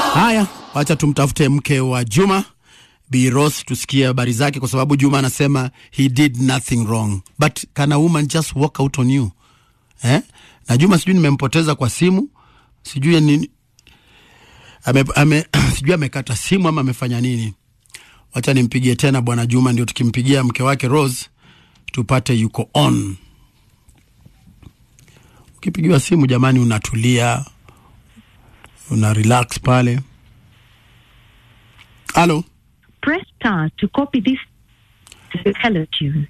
Haya, wacha tumtafute mke wa Juma Bi Rose tusikie habari zake, kwa sababu Juma anasema he did nothing wrong but can a woman just walk out on you eh? Na Juma sijui nimempoteza kwa simu, sijui nini ame, ame, sijui amekata simu ama amefanya nini. Wacha nimpigie tena bwana Juma, ndio tukimpigia mke wake Rose tupate yuko on. Ukipigiwa simu jamani, unatulia una relax pale. Halo, Press star to copy this hello tune.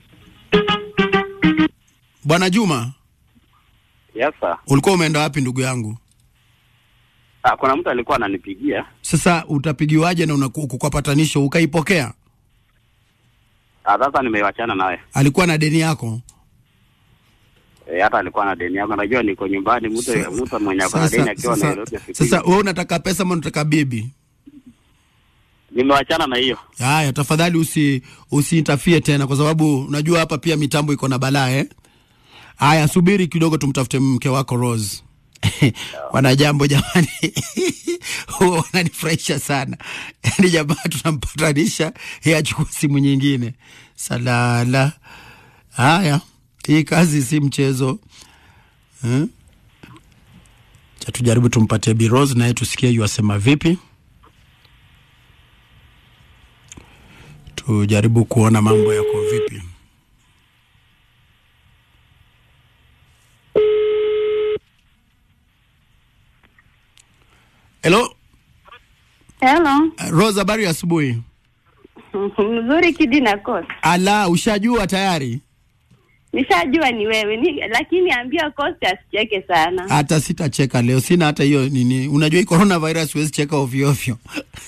bwana Juma, Yes sir. ulikuwa umeenda wapi ndugu yangu? Ah, kuna mtu alikuwa ananipigia. Sasa utapigiwaje na unaku- uko kwa patanisho ukaipokea? Ah, sasa nimewachana nawe. Alikuwa na deni yako? E, hata alikuwa na deni yako. Najua niko nyumbani, mtu Sa- mtu mwenye ako na deni Sasa, akiwa sasa, Nairobi. afikiri. sasa wewe unataka pesa ama unataka bibi? nimewachana na hiyo. Haya, tafadhali usi usiintafie tena, kwa sababu unajua hapa pia mitambo iko na balaa eh. Haya, subiri kidogo, tumtafute mke wako Rose. Wana jambo jamani, huwa wananifurahisha sana yaani, jamaa tunampatanisha, yeye achukua simu nyingine. Salala. Haya, hii kazi si mchezo eh? Cha tujaribu tumpatie Bi Rose naye tusikie yuasema vipi. tujaribu kuona mambo yako vipi. Hello, Hello. uh, Rose, habari ya asubuhi. Mzuri Kidi na Coast. Ala, ushajua tayari? Nishajua ni wewe ni, lakini ambia Coast asicheke sana. Hata sitacheka leo, sina hata hiyo nini. Unajua hii coronavirus huwezi cheka ovyo ovyo.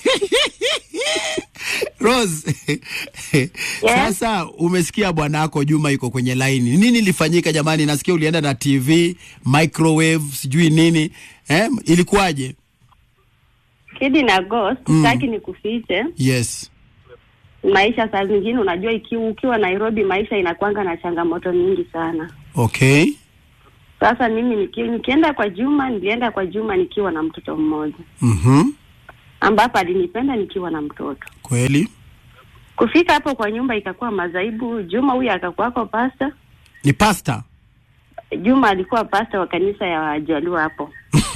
Rose, sasa umesikia bwanako Juma yuko kwenye laini. Nini ilifanyika jamani? Nasikia ulienda na TV, microwave, sijui nini. Eh, ilikuwaje? Kidi na Ghost, Mm. sitaki nikufiche. Yes. Maisha saa zingine unajua ikiwa ukiwa Nairobi maisha inakwanga na changamoto nyingi sana. Okay. Sasa mimi niki, nikienda kwa Juma, nilienda kwa Juma nikiwa na mtoto mmoja Mhm. ambapo alinipenda nikiwa na mtoto. Kweli? Kufika hapo kwa nyumba ikakuwa mazaibu. Juma huyu akakuwako pasta. Ni pasta. Juma alikuwa pasta wa kanisa ya Wajaluo hapo.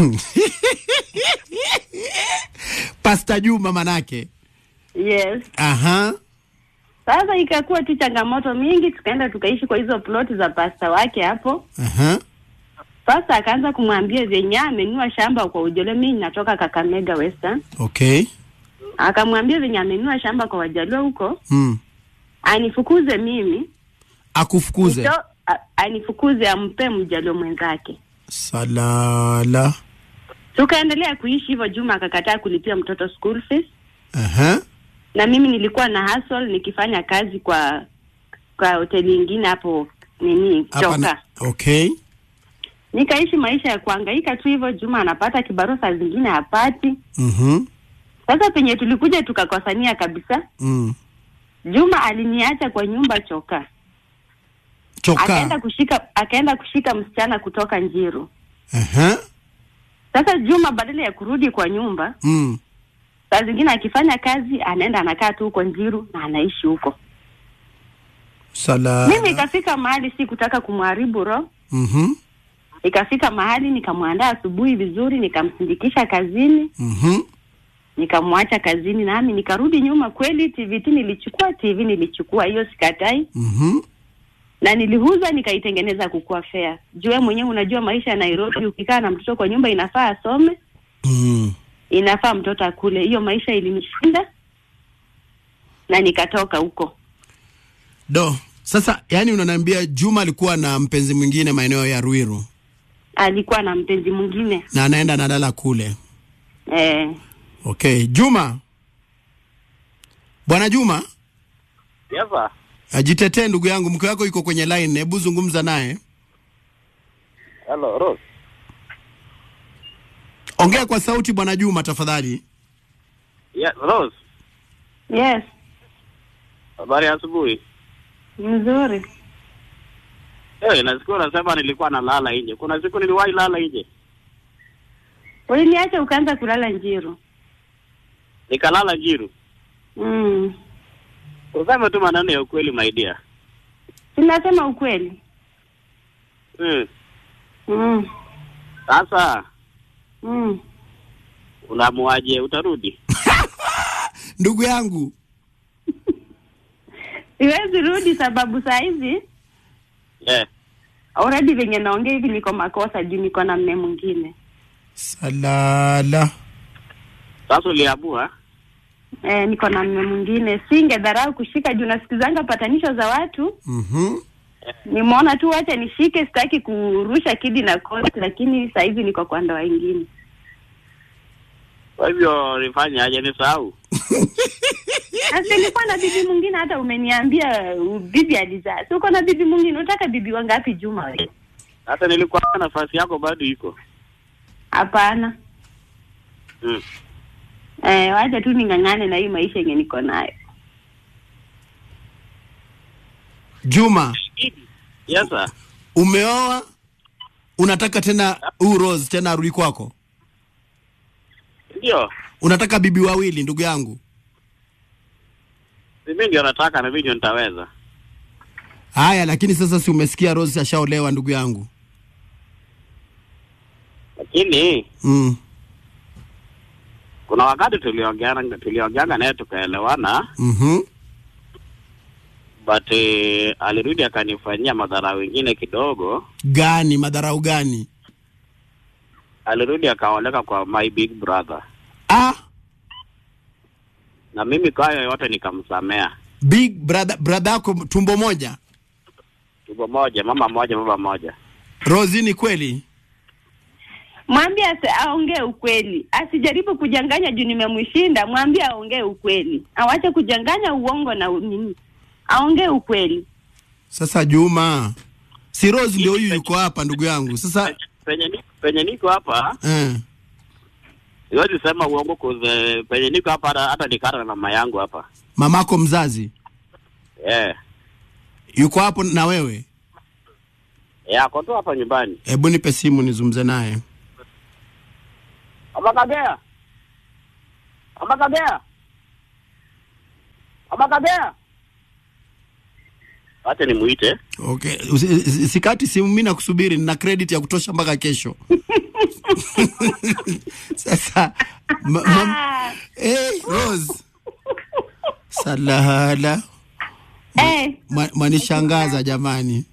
Pasta Juma manake. Yes. Aha. Sasa ikakuwa tu changamoto mingi, tukaenda tukaishi kwa hizo ploti za pasta wake hapo. Aha. Sasa akaanza kumwambia venye amenunua shamba kwa Ujole, mimi natoka Kakamega Western. Okay. Akamwambia venye amenunua shamba kwa Wajaluo huko, Mm. anifukuze mimi Akufukuze. nito, a, anifukuze ampe Mjaluo mwenzake. Salala. Tukaendelea kuishi hivyo. Juma akakataa kulipia mtoto school fees, Aha. na mimi nilikuwa na hustle nikifanya kazi kwa kwa hoteli ingine hapo nini Hapa Choka. na, okay. nikaishi maisha ya kuhangaika tu hivyo. Juma anapata kibarua, saa zingine hapati. Mhm. Sasa penye tulikuja tukakosania kabisa. Mm. Juma aliniacha kwa nyumba Choka, akaenda Choka. kushika akaenda kushika msichana kutoka Njiru. Aha. Sasa Juma badala ya kurudi kwa nyumba, Mm. saa zingine akifanya kazi anaenda anakaa tu huko Njiru na anaishi huko. Salala. Mimi ikafika mahali si kutaka kumharibu roho, Mhm. ikafika mahali nikamwandaa asubuhi vizuri, nikamsindikisha kazini, Mhm. nikamwacha kazini, nami nikarudi nyuma. Kweli TVT nilichukua, TV nilichukua, hiyo sikatai, Mhm. na niliuza nikaitengeneza kukuwa fair. Juu wewe mwenyewe unajua maisha ya Nairobi, ukikaa na mtoto kwa nyumba inafaa asome, Mm. inafaa mtoto akule. Hiyo maisha ilinishinda na nikatoka huko. Do. Sasa yani unaniambia Juma alikuwa na mpenzi mwingine maeneo ya Ruiru Alikuwa na mpenzi mwingine na anaenda nadala kule. eh. Okay. Juma. Bwana Juma, Yes sir. ajitetee ndugu yangu, mke wako yuko kwenye line, hebu zungumza naye. Hello, Rose. Ongea kwa sauti bwana Juma tafadhali. Yes, Rose. Yes, Habari ya asubuhi. mzuri. Eh, na siku unasema nilikuwa nalala nje. Kuna siku niliwahi lala nje. Uliniacha ukaanza kulala Njiru. nikalala Njiru. Mm. Useme tu maneno ya ukweli my dear. Sinasema ukweli. Mm. Mm. Sasa Mm. unamuaje utarudi? ndugu yangu Siwezi rudi sababu saa hizi Eh. already venye naongea hivi niko makosa juu niko na mme mwingine. salala Sasa uliamua Eh, niko na mme mwingine. Singedharau kushika juu nasikizanga patanisho za watu. Mhm. Nimeona tu wacha nishike, sitaki kurusha kidi na kosti, lakini saa hizi niko kwa ndoa ingine. kwa hivyo nifanye aje nisahau? Sasa nilikuwa na bibi mwingine, hata umeniambia uh, bibi alizaa. Si uko na bibi mwingine, unataka bibi wangapi Juma? wewe? Hata nilikuwa nafasi yako bado iko. Hapana. Mm. Eh, wacha tu ning'ang'ane na hii maisha yenye niko nayo. Juma Yes sir. umeoa unataka tena huu Rose tena arudi kwako Ndio. unataka bibi wawili ndugu yangu Mimi ndio nataka na mimi ndio nitaweza. haya lakini sasa si umesikia Rose ashaolewa ndugu yangu Lakini mm. kuna wakati tuliongeana tuliongeana naye tukaelewana mm but eh, alirudi akanifanyia madhara wengine kidogo. gani madharau gani Alirudi akaoleka kwa my big brother, ah, na mimi kwa hayo yote nikamsamea. big brother brother yako tumbo moja Tuko moja, mama moja, baba moja. Rose ni kweli Mwambie ase- aongee ukweli, asijaribu kujanganya juu nimemshinda. Mwambie aongee ukweli, awache kujanganya uongo na u- nini, aongee ukweli. sasa Juma si Rose ndio huyu yuko hapa ndugu yangu sasa Penye ni, penye niko hapa eh. siwezi sema uongo kuze penye niko hapa hata, hata nikara na mama yangu hapa mamako mzazi eh yuko hapo na wewe yeah, ako tu hapa nyumbani. hebu nipe simu nizungumze naye Amakagea, Amakagea, Amakagea, acha nimuite. okay Usi- usi- sikati simu mimi nakusubiri nina credit ya kutosha mpaka kesho sasa ma, ma, Ah, hey, Rose salahala eh, Ma- mwanishangaza jamani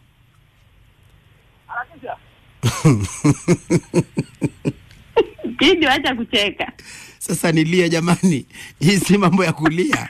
Kidi, acha kucheka. sasa nilie jamani hii si mambo ya kulia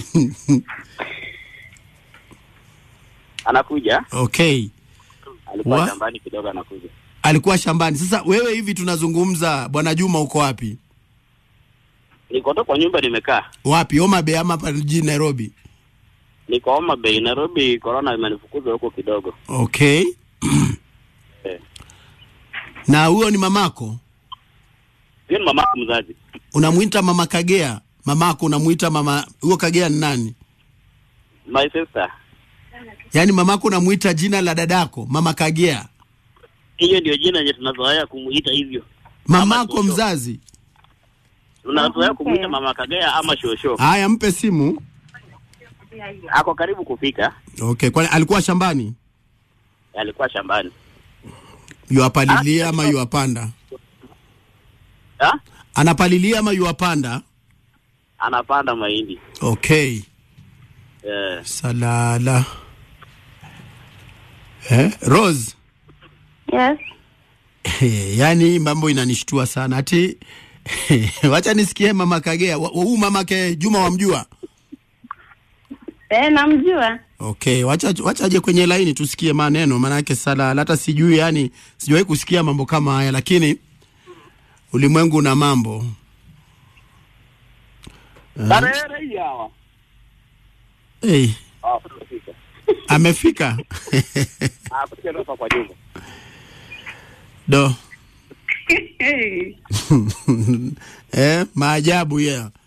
Anakuja, okay alikuwa Wa? shambani kidogo, anakuja. alikuwa shambani sasa wewe hivi tunazungumza bwana juma uko wapi Niko tu kwa nyumba nimekaa, wapi Homa Bay ama hapa jijini nairobi niko Homa Bay, Nairobi. Corona imenifukuza huko kidogo. okay Eh. na huyo ni mamako Hiyo ni mama yangu mzazi, unamwita mama kagea mamako unamwita mama huyo kagea ni nani my sister. yaani mamako unamwita jina la dadako mama kagea Hiyo ndio jina yenye tunazoea kumuita hivyo, mamako Shosho. mzazi tunazoea Okay. kumuita mama Kagea ama shosho. haya mpe simu Ako karibu kufika, okay kwani alikuwa shambani alikuwa shambani. yuapalilia ama yuapanda Ha? anapalilia ama yuapanda Anapanda mahindi okay eh. salala eh? rose Yes. yaani mambo inanishtua sana ati wacha nisikie mama kagea Wa- huu mamake juma wamjua Eh, namjua. okay wacha wacha aje kwenye laini tusikie maneno maanake salala hata sijui yani sijawahi kusikia mambo kama haya lakini ulimwengu una mambo Tarehe hii hawa. hey, Ah, kufika. amefika Ah, kufika hapa kwa nyumba. do eh, maajabu ya yeah.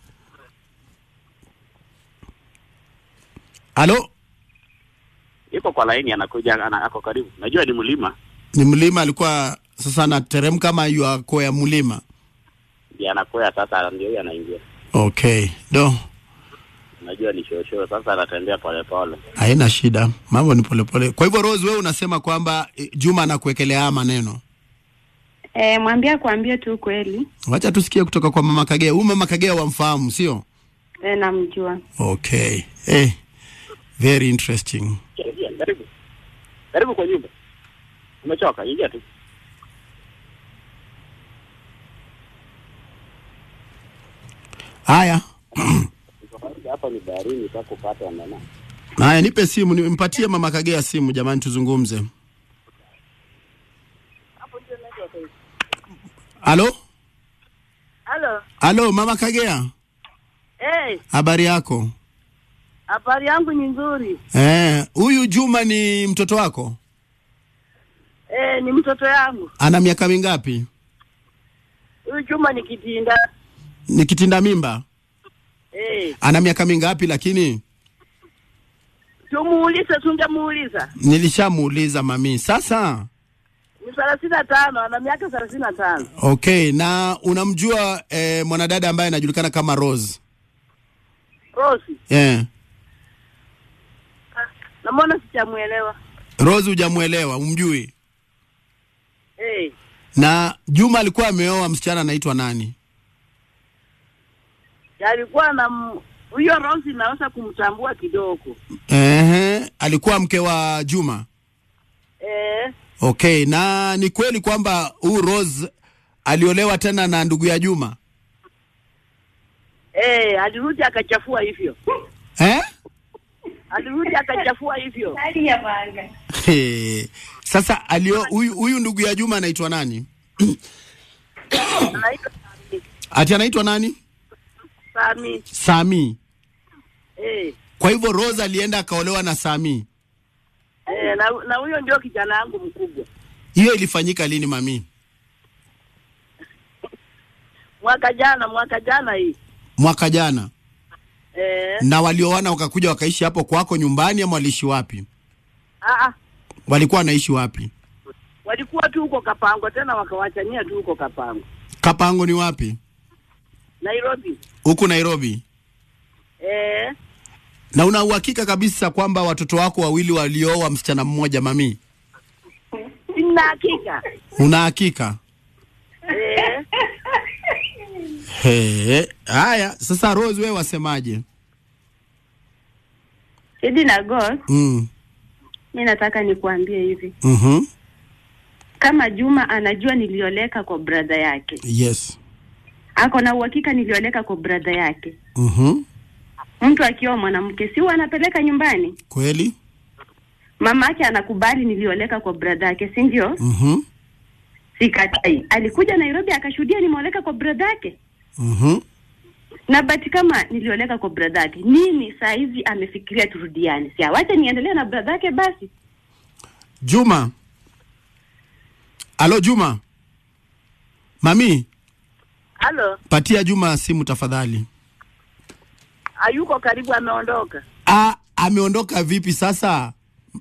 halo Yuko kwa laini anakuja ana, ako karibu. Najua ni mlima. ni mlima alikuwa sasa anateremka ama yuakwea mlima Ndiye anakwea sasa ndio huyo anaingia. Okay, do Najua ni shosho, sasa anatembea polepole. haina shida, mambo ni polepole. Kwa hivyo Rose, wewe unasema kwamba eh, Juma anakuwekelea haya maneno. E, mwambie kuambie tu kweli. Wacha tusikie kutoka kwa mama Kagea. Huyu mama Kagea wamfahamu, sio? E, namjua. Okay, eh, very interesting. Ingia, Karibu. Karibu kwa nyumba. Umechoka? Ingia tu. Haya, Hapa ni baharini pa kupata nana. haya, nipe simu, nimpatie mama Kagea simu, jamani, tuzungumze. Halo, Halo. halo, mama Kagea, Eh, habari yako? habari yangu ni nzuri. Eh, huyu Juma ni mtoto wako? Eh, ni mtoto yangu. Ana miaka mingapi? Huyu Juma ni kitinda. Ni kitinda mimba? Eh, Ana miaka mingapi? Lakini tumuulize tungemuuliza. nilishamuuliza mami. Sasa Ni thelathini na tano, ana miaka thelathini na tano. okay, na unamjua eh, mwanadada ambaye anajulikana kama Rose? Rosi. Eh, Namwona sijamuelewa. Rose hujamuelewa, umjui? Eh, Na Juma alikuwa ameoa msichana anaitwa nani? alikuwa na m- huyo Rosi naweza kumtambua kidogo. Ehe, alikuwa mke wa Juma. Eh, Okay, na ni kweli kwamba huyu Rose aliolewa tena na ndugu ya Juma? eh, alirudi akachafua hivyo. Eh? Alirudi akachafua hivyo. He. Sasa alio huyu huyu ndugu ya Juma anaitwa nani? Anaitwa Ati anaitwa nani? Sami. Sami. Eh, Kwa hivyo Rose alienda akaolewa na Sami. eh, na na huyo ndio kijana wangu mkubwa. Hiyo ilifanyika lini mami? Mwaka jana, mwaka jana hii. Mwaka jana. Eh, Na walioana wakakuja wakaishi hapo kwako nyumbani ama waliishi wapi? ah, ah, Walikuwa wanaishi wapi? walikuwa tu huko Kapango, tena wakawachania tu huko Kapango, Kapango ni wapi? Nairobi. Huku Nairobi. Eh, Na una uhakika kabisa kwamba watoto wako wawili walioa msichana mmoja mami? sina hakika. Una hakika? Eh, He. Haya, sasa Rose wewe wasemaje? Idi na Ghost, Mm. mi nataka nikuambie hivi, Mhm. kama Juma anajua nilioleka kwa brother yake, Yes. ako na uhakika nilioleka kwa brother yake. Mhm. Mtu akioa mwanamke si huwa anapeleka nyumbani, Kweli? mama yake anakubali nilioleka kwa brother yake, si ndio? Mhm. Sikatai, alikuja Nairobi akashuhudia nimeoleka kwa brother yake Mhm. na bati kama nilioleka kwa brother yake, nini saa hizi amefikiria turudiane? Si awache niendelee na brother yake basi. Juma. Alo Juma. Mami, halo, patia Juma simu tafadhali. hayuko karibu, ameondoka. Ah, ameondoka vipi sasa?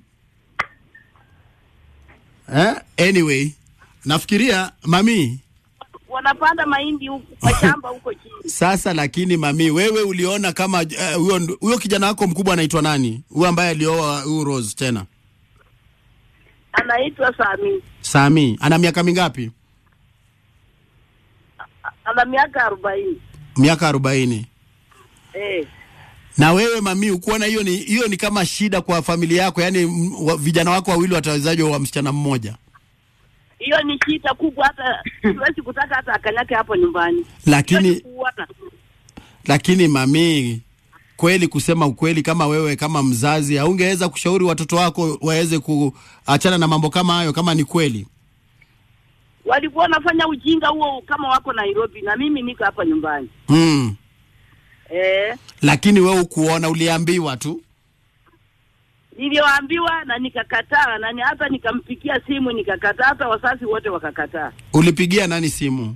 Eh? Anyway, nafikiria mami Wanapanda mahindi huku kwa shamba huko chini. sasa, lakini mami, wewe uliona kama eh, huyo ndo- huyo kijana wako mkubwa anaitwa nani? Huyo ambaye alioa huyu Rose tena? Anaitwa Sami, Sami, ana miaka mingapi? ana miaka arobaini. Miaka arobaini. Eh, Na wewe mami, ukuona hiyo ni hiyo ni kama shida kwa familia yako, yaani m- wa, vijana wako wawili watawezaje wa msichana mmoja? hiyo ni shida kubwa, hata siwezi kutaka hata akanyake hapo nyumbani. Hiyo ni Lakini kuuana. lakini mami, kweli kusema ukweli, kama wewe kama mzazi haungeweza kushauri watoto wako waweze kuachana na mambo kama hayo, kama ni kweli? walikuwa wanafanya ujinga huo kama wako Nairobi na mimi niko hapa nyumbani. Mm. Eh, Lakini wewe ukuona, uliambiwa tu. niliwaambiwa na nikakataa, na ni hata nikampikia simu nikakataa, hata wazazi wote wakakataa. Ulipigia nani simu?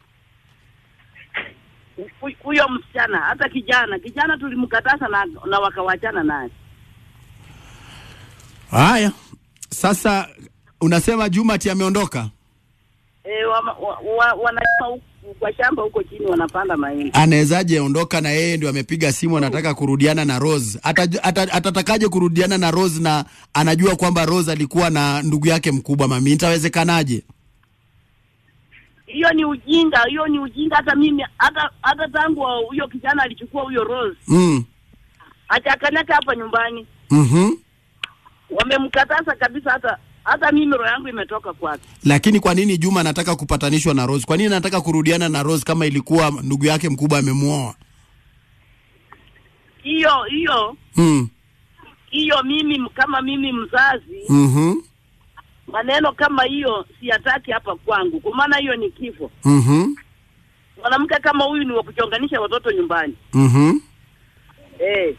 Hu- Huyo msichana hata kijana kijana tulimkataza na, na wakawachana naye. Haya, sasa unasema Juma ati ameondoka? E, wa, wa, wa, wanasema hu- kwa shamba huko chini wanapanda mahindi. anawezaje ondoka na yeye ndio amepiga simu anataka kurudiana na Rose? Ata- ata- Atatakaje kurudiana na Rose na anajua kwamba Rose alikuwa na ndugu yake mkubwa mami, itawezekanaje? Hiyo ni ujinga, hiyo ni ujinga. Hata mimi hata hata tangu wa- huyo kijana alichukua huyo Rose Mm. achakanaka hapa nyumbani, Mhm. wamemkataza kabisa. Hata hata mimi roho yangu imetoka kwake. Lakini kwa nini Juma anataka kupatanishwa na Rose? Kwa nini anataka kurudiana na Rose kama ilikuwa ndugu yake mkubwa amemuoa? Hiyo hiyo Mm. hiyo, mimi kama mimi mzazi, Mhm. maneno kama hiyo siyataki hapa kwangu, kwa maana hiyo ni kifo. Mhm. Mwanamke kama huyu ni wa kuchonganisha watoto nyumbani Mhm. eh.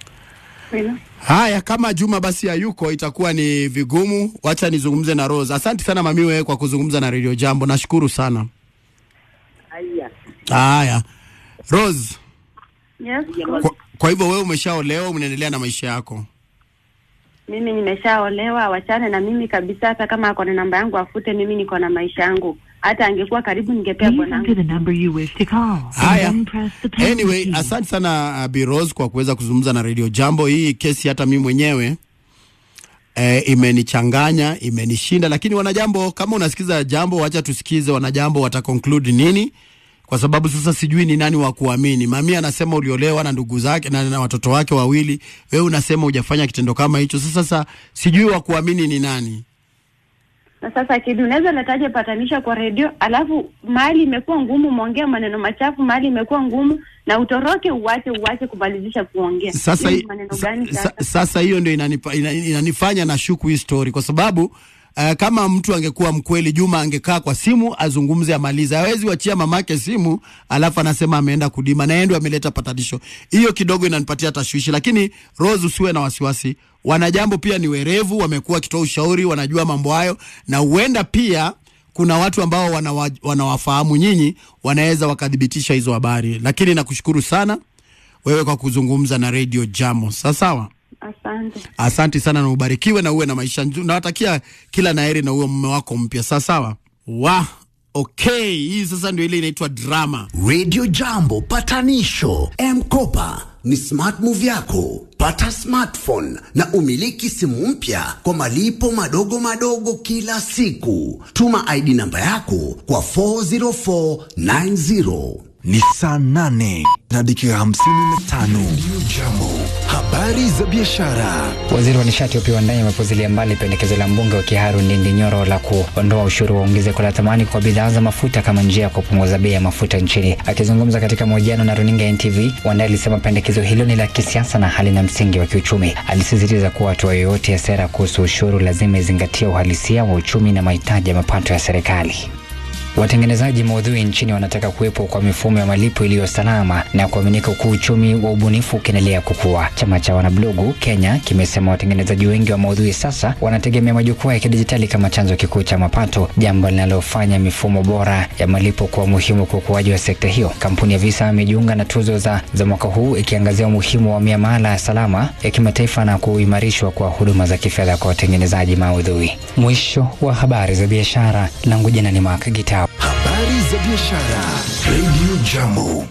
Haya, kama Juma basi hayuko itakuwa ni vigumu. Wacha nizungumze na Rose. Asante sana mami wewe kwa kuzungumza na Radio Jambo, nashukuru sana. Haya, Haya, Rose, Yes, kwa, kwa hivyo wewe umeshaolewa, unaendelea na maisha yako. mimi nimeshaolewa, wachane na mimi kabisa. Hata kama ako na namba yangu afute, mimi niko na maisha yangu. Hata angekuwa karibu, ningepea Please bwanangu. enter the number you wish to call. and Haya. then press the pound Anyway, key. asante sana uh, Bi Rose kwa kuweza kuzungumza na Radio Jambo. Hii kesi hata mimi mwenyewe eh, imenichanganya, imenishinda, lakini wanajambo, kama unasikiza jambo, wacha tusikize wanajambo wata conclude nini, kwa sababu sasa sijui ni nani wa kuamini. Mami anasema uliolewa na ndugu zake na, na watoto wake wawili, wewe unasema hujafanya kitendo kama hicho. Sasa sasa sijui wa kuamini ni nani. Na sasa Kidi, unaweza letaje patanisha kwa redio, alafu mahali imekuwa ngumu, mwongea maneno machafu, mahali imekuwa ngumu, na utoroke, uwache uwache kumalizisha kuongea. Sasa Hii ni hi- maneno sa- gani sa- sasa? sasa hiyo ndio inanipa, ina, inanifanya na shuku hii story kwa sababu uh, kama mtu angekuwa mkweli, Juma angekaa kwa simu azungumze, amalize. Hawezi wachia mamake simu alafu anasema ameenda kudima na yeye ndio ameleta patanisho. Hiyo kidogo inanipatia tashwishi, lakini Rose, usiwe na wasiwasi. Wanajambo pia ni werevu, wamekuwa wakitoa ushauri, wanajua mambo hayo, na huenda pia kuna watu ambao wanawa, wanawafahamu nyinyi, wanaweza wakathibitisha hizo habari. Lakini nakushukuru sana wewe kwa kuzungumza na Radio Jamo. Sawa sawa. Asante. Asante sana na ubarikiwe na uwe na maisha nzuri. Nawatakia kila naheri na uwe mume wako mpya. Sawa sawa. Wa okay, hii sasa ndio ile inaitwa drama. Radio Jambo patanisho M-Kopa ni smart move yako. Pata smartphone na umiliki simu mpya kwa malipo madogo madogo kila siku. Tuma ID namba yako kwa 40490. Ni saa nane na dakika hamsini na tano. Radio Jambo, habari za biashara. Waziri wa nishati Opiyo Wandayi amepuzilia mbali pendekezo la mbunge wa Kiharu Ndindi Nyoro la kuondoa ushuru wa ongezeko la thamani kwa bidhaa za mafuta kama njia ya kupunguza bei ya mafuta nchini. Akizungumza katika mahojiano na runinga ya NTV, Wandayi alisema pendekezo hilo ni la kisiasa na halina msingi wa kiuchumi. Alisisitiza kuwa hatua yoyote ya sera kuhusu ushuru lazima izingatie uhalisia wa uchumi na mahitaji ya mapato ya serikali. Watengenezaji maudhui nchini wanataka kuwepo kwa mifumo ya malipo iliyo salama na kuaminika, huku uchumi wa ubunifu ukiendelea kukua. Chama cha wanablogu Kenya kimesema watengenezaji wengi wa maudhui sasa wanategemea majukwaa ya kidijitali kama chanzo kikuu cha mapato, jambo linalofanya mifumo bora ya malipo kuwa muhimu kwa ukuaji wa sekta hiyo. Kampuni ya Visa imejiunga na tuzo za, za mwaka huu ikiangazia umuhimu wa miamala ya salama ya kimataifa na kuimarishwa kwa huduma za kifedha kwa watengenezaji maudhui. Mwisho wa habari za biashara, langu jina ni Mark Gitao. Habari za biashara. Radio Jambo.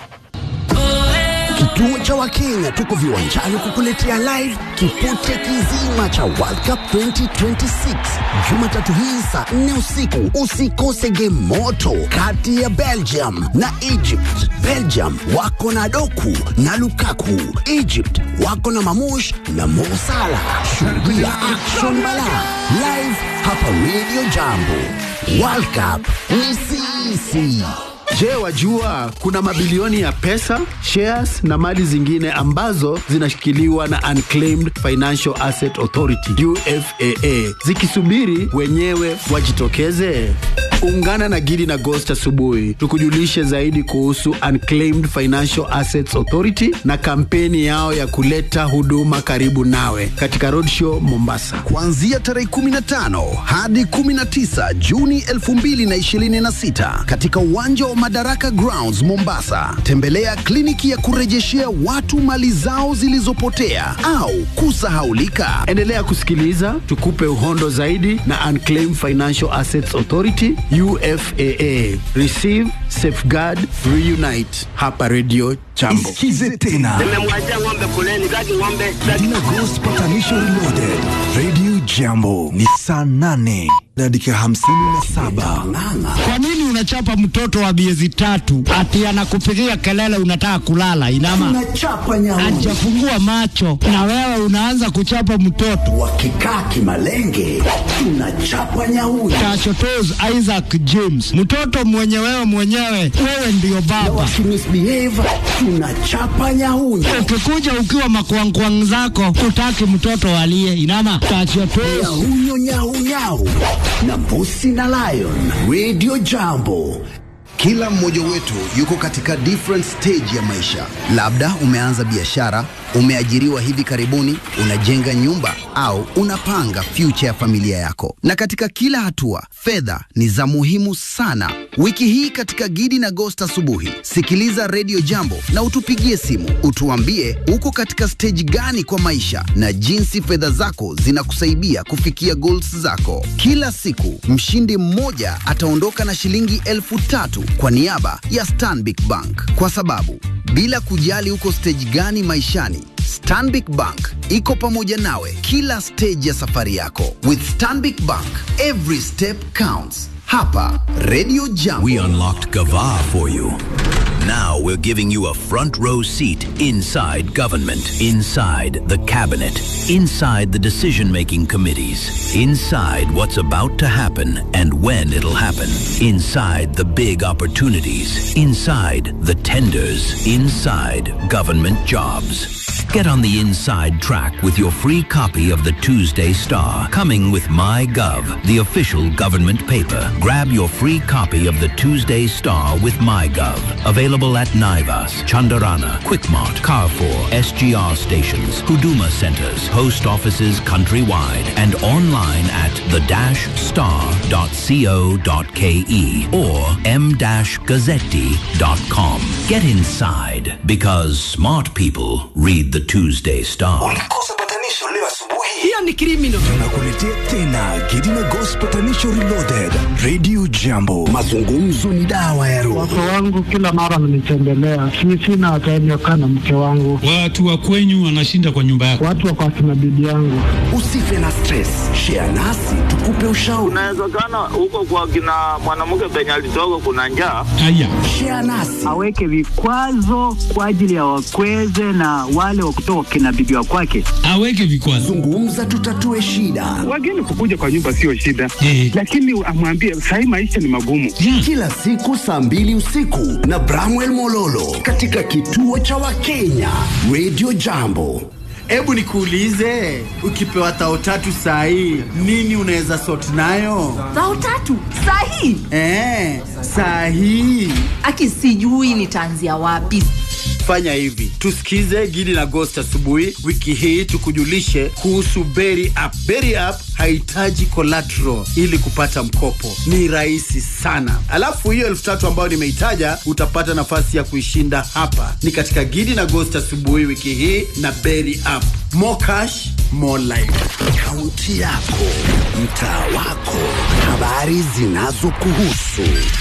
Kituo cha Wakenya tuko viwanjani kukuletea live kipute kizima cha World Cup 2026 Jumatatu hii saa 4 usiku. Usikose game moto kati ya Belgium na Egypt. Belgium wako na Doku na Lukaku, Egypt wako na Mamush na Mo Salah. Shuhudia action bala live hapa Radio Jambo. World Cup ni sisi. Je, wajua kuna mabilioni ya pesa, shares na mali zingine ambazo zinashikiliwa na Unclaimed Financial Asset Authority UFAA zikisubiri wenyewe wajitokeze? Ungana na Gidi na Ghost asubuhi tukujulishe zaidi kuhusu Unclaimed Financial Assets Authority na kampeni yao ya kuleta huduma karibu nawe katika Roadshow Mombasa. kuanzia tarehe 15 hadi 19 Juni 2026 katika uwanja wa Madaraka Grounds Mombasa. Tembelea kliniki ya kurejeshea watu mali zao zilizopotea au kusahaulika. Endelea kusikiliza tukupe uhondo zaidi na Unclaimed Financial Assets Authority UFAA. Receive, safeguard, reunite. Hapa Radio Jambo. Isikize tena Nimemwachia ng'ombe kuleni, taki ng'ombe Dina Ghost Patanisho Reloaded. Radio Jambo ni saa nane na dakika hamsini na saba. Kwa nini unachapa mtoto wa miezi tatu ati anakupigia kelele unataka kulala? Inama Tunachapa nyauni. hajafungua macho na wewe unaanza kuchapa mtoto. Wakikaa kimalenge, tunachapa nyauni. Tachotos Isaac James, mtoto mwenye wewe mwenyewe, wewe ndiyo Na baba. wakimisbehave, tunachapa nyauni. Ukikuja ukiwa makwangkwang zako, utaki mtoto alie. Inama tachotos Nyahunyo nyau nyau na mbusi na lion. Radio Jambo. Kila mmoja wetu yuko katika different stage ya maisha. Labda umeanza biashara, umeajiriwa hivi karibuni, unajenga nyumba au unapanga future ya familia yako. Na katika kila hatua, fedha ni za muhimu sana. Wiki hii katika Gidi na Ghost asubuhi, sikiliza Radio Jambo na utupigie simu, utuambie uko katika stage gani kwa maisha na jinsi fedha zako zinakusaidia kufikia goals zako. Kila siku mshindi mmoja ataondoka na shilingi elfu tatu kwa niaba ya Stanbic Bank, kwa sababu bila kujali uko stage gani maishani Stanbic Bank iko pamoja nawe kila stage ya safari yako. With Stanbic Bank, every step counts. Hapa Radio Jambo. We unlocked Gava for you. Now we're giving you a front row seat inside government, inside the cabinet, inside the decision making committees, inside what's about to happen and when it'll happen, inside the big opportunities, inside the tenders, inside government jobs. Get on the inside track with your free copy of the Tuesday Star, coming with MyGov, the official government paper. Grab your free copy of the Tuesday Star with MyGov. Available at Naivas, Chandarana, Quickmart, Carrefour, SGR stations, Huduma centers, post offices countrywide, and online at the-star.co.ke or m-gazzetti.com. Get inside because smart people read the Tuesday Star. Ulikosa patanisho leo asubuhi. Hiyo ni criminal. Tunakuletea tena Gidi na Ghost Patanisho Reloaded. Radio Jambo. Mazungumzo ni dawa ya roho. Wake wangu kila mara wananitembelea, si sina time ya kukaa na mke wangu. Watu wa kwenyu wanashinda kwa nyumba yako. Watu wako akina bibi yangu. Usife na stress. Share nasi tukupe ushauri. Unawezekana huko kwa kina mwanamke penye alitoka kuna njaa. Haya, Share nasi. Aweke vikwazo kwa ajili ya wakweze na wale wa kutoka kina bibi wa kwake. aweke vikwazo. Zungumza tutatue shida. Wageni kukuja kwa nyumba sio shida, Eh. lakini amwambie sahii maisha ni magumu. Kila siku saa mbili usiku na Bramwell Mololo katika kituo cha Wakenya Radio Jambo. Hebu nikuulize, ukipewa tao tatu saa hii nini unaweza sort nayo? Bao tatu sahi. Eh, saa hii Aki sijui nitaanzia wapi. fanya hivi, tusikize Gidi na Ghost asubuhi wiki hii, tukujulishe kuhusu Berry App. Berry App hahitaji collateral ili kupata mkopo, ni rahisi sana. Alafu hiyo elfu tatu ambayo nimeitaja utapata nafasi ya kuishinda hapa, ni katika Gidi na Ghost asubuhi wiki hii na Berry App. More cash, more life. Kaunti yako, mtaa wako, habari zinazokuhusu,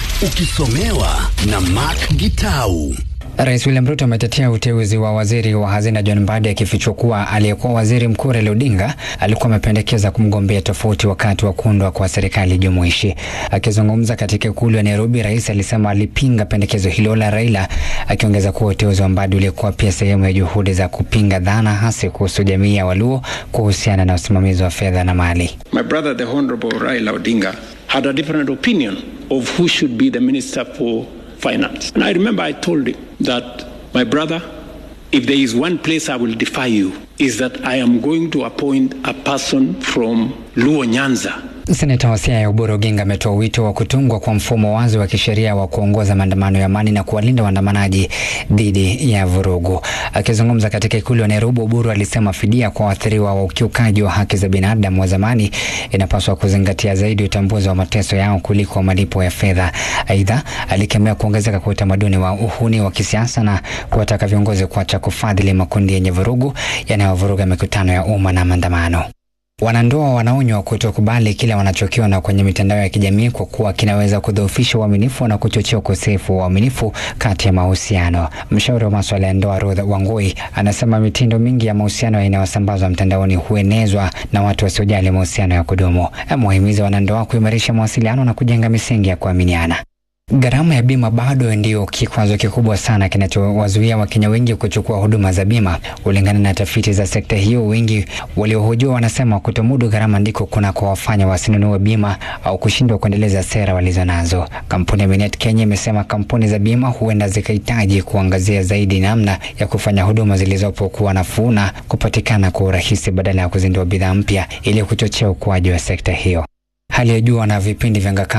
ukisomewa na Mark Gitau. Rais William Ruto ametetea uteuzi wa waziri wa hazina John Mbadi akifichua kuwa aliyekuwa waziri mkuu Raila Odinga alikuwa amependekeza kumgombea tofauti wakati wa kuundwa kwa serikali jumuishi. Akizungumza katika ikulu ya Nairobi, rais alisema alipinga pendekezo hilo la Raila, akiongeza kuwa uteuzi wa Mbadi ulikuwa pia sehemu ya juhudi za kupinga dhana hasi kuhusu jamii ya Waluo kuhusiana na usimamizi wa fedha na mali. My brother, the Honorable Raila Odinga, had a different opinion of who should be the Minister for Finance. And I remember I told him that, my brother, if there is one place I will defy you, is that I am going to appoint a person from Luo Nyanza Seneta wa Siaya Oburu Oginga ametoa wito wa kutungwa kwa mfumo wazi wa kisheria wa kuongoza maandamano ya amani na kuwalinda waandamanaji dhidi ya vurugu. Akizungumza katika ikulu ya Nairobi, Oburu alisema fidia kwa waathiriwa wa ukiukaji wa haki za binadamu wa zamani inapaswa kuzingatia zaidi utambuzi wa mateso yao kuliko malipo ya fedha. Aidha, alikemea kuongezeka kwa utamaduni wa uhuni wa kisiasa na kuwataka viongozi kuacha kufadhili makundi yenye vurugu yanayovuruga mikutano ya umma na maandamano. Wanandoa wanaonywa kutokubali kile wanachokiona kwenye mitandao ya kijamii kwa kuwa kinaweza kudhoofisha uaminifu na kuchochea ukosefu wa uaminifu kati ya mahusiano. Mshauri wa masuala ya ndoa Ruth Wangui anasema mitindo mingi ya mahusiano inayosambazwa mtandaoni huenezwa na watu wasiojali mahusiano ya kudumu. Amewahimiza wanandoa kuimarisha mawasiliano na kujenga misingi ya kuaminiana. Gharama ya bima bado ndio kikwazo kikubwa sana kinachowazuia Wakenya wengi kuchukua huduma za bima. Kulingana na tafiti za sekta hiyo, wengi waliohojiwa wanasema kutomudu gharama ndiko kunakowafanya wasinunue bima au kushindwa kuendeleza sera walizonazo. Kampuni ya Minet Kenya imesema kampuni za bima huenda zikahitaji kuangazia zaidi namna ya kufanya huduma zilizopo kuwa nafuu na kupatikana kwa urahisi badala ya kuzindua bidhaa mpya ili kuchochea ukuaji wa sekta hiyo. Hali ya jua na vipindi vya ngaka